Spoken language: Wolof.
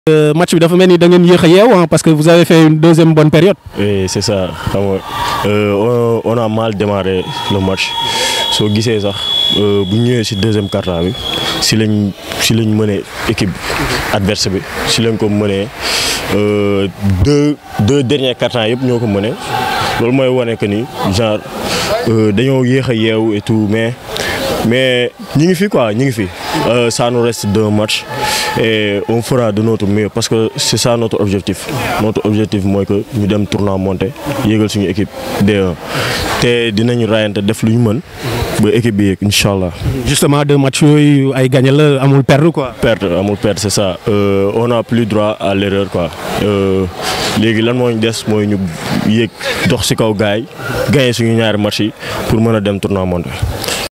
Euh, match bi dafa mel ni da ngeen yéex a yeew hein, parce que vous avez fait une deuxième bonne période. Oui, c'est ça. xam nga euh, on, on a mal démarré le match soo gisee sax euh, bu ñëwee ci deuxième quart-temps bi ci lañ ci lañ mënee équipe adverse bi ci lañ ko mënee euh, deux deux derniers quart-temps yëpp ñoo ko mënee loolu mooy wane que ni genre euh, dañoo yéex a yeewu et tout mais mais ñi ngi fi quoi ñi ngi fi Euh, ça nous reste deux matchs et on fera de notre mieux parce que c'est ça notre objectif notre objectif mooy que ñu dem tournoi monté yéegal suñu équipe D1 te dinañu rayante def lu ñu mën ba équipe bi yéeg incha allah. justement deux matchs yooyu ay gagné la amul perdre quoi. perte amul perte c'est ça Euh, on a plus droit à l'erreur quoi Euh, léegi lan moo ñu des mooy ñu yéeg dox ci kaw gaay gagné suñu ñaari match yi pour mën a dem tournoi monté.